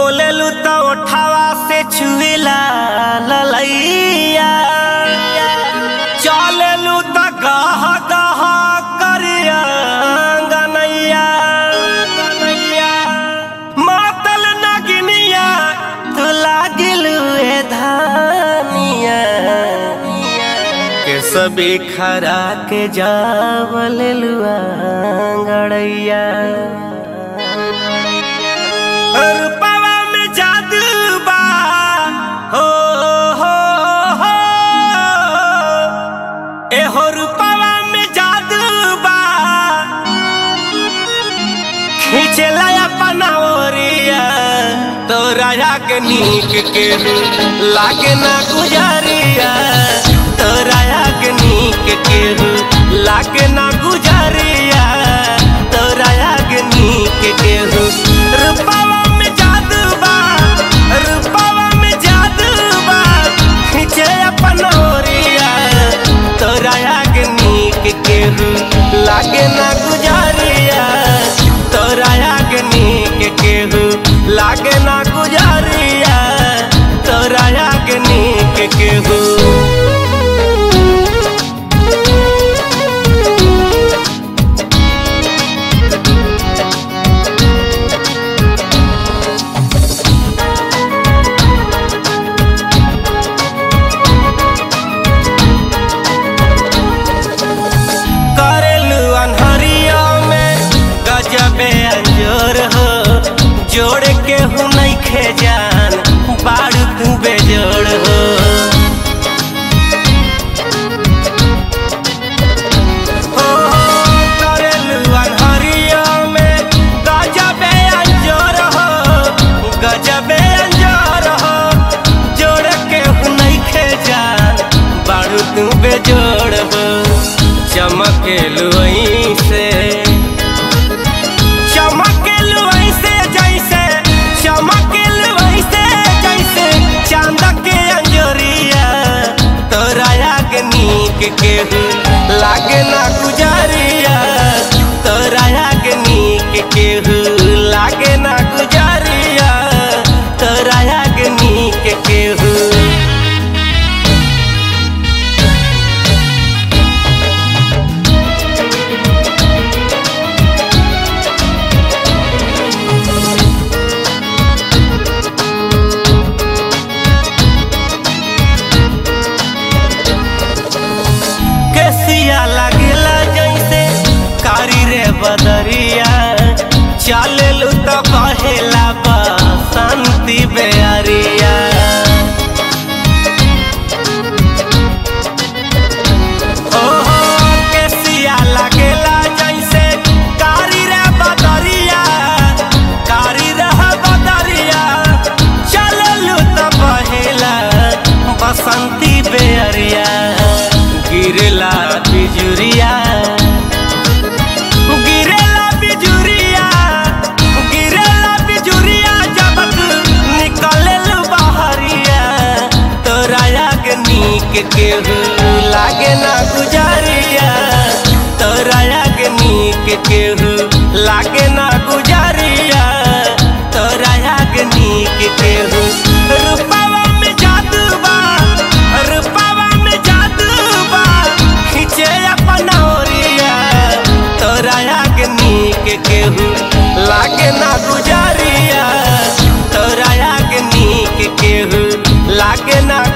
बोलेलू तो ओठावा से छुएला ललैया चलेलू तो गह गह करिया गनैया मातल नगिनिया तू लागिलू ए धानिया के सबे खरा के जावल लुआ गड़ैया रूपवा में जादू बा हो हो हो एहो रूपवा में जादू बा खींचला अपना ओरिया तोरा के नीक के लागे ना गुजारिया तोरा के नीक के लागे ना गुजारिया तोरा के नीक के रूपवा में जादू बा रूपवा में जादू बा खींचे अपना ओरिया तोरा के नीक के लागे ना गुजारिया तोरा के नीक के लागे ना गुजारिया तोरा के नीक के करेलू अनहरिया में गजबे अंजोर हो जोड़ के हूँ नहीं खे जान बारू तू बेजोड़ हो हो, करेलू अनहरिया में गजबे अंजोर हो गजबे अंजोर हो जोड़ के हूँ नहीं खे जान बारू तू बेजोड़ हो चमकेलू से चमकेलू ऐसे जैसे चमकेलू ऐसे जैसे चांद के अंजोरिया तोरा के नीक के लागे ना गुजारिया तोरा के नीक के लागे ना गुजारिया तोरा के नीक के केसिया लागेला जैसे कारी रे बदरिया चलेलू तो कहेला बसंती बेअरिया ओ हो, केसिया लागेला जैसे कारी रे बदरिया कारी रे बदरिया चलेलू तो कहेला बसंती बेअरिया गिरला बिजुरिया गिरेला बिजुरिया गिरेला बिजुरिया जब तू निकलेल बहरिया तोरा के नीक के लागे ना गुजारिया तोरा के नीक के लागे ना गुजारिया तोरा के नीक के रूपवा में जादू बा रूपवा में जादू बा खींचे अपना ओरिया तोरा के नीक केहू लागे ना गुजारिया तोरा के नीक केहू लागे ना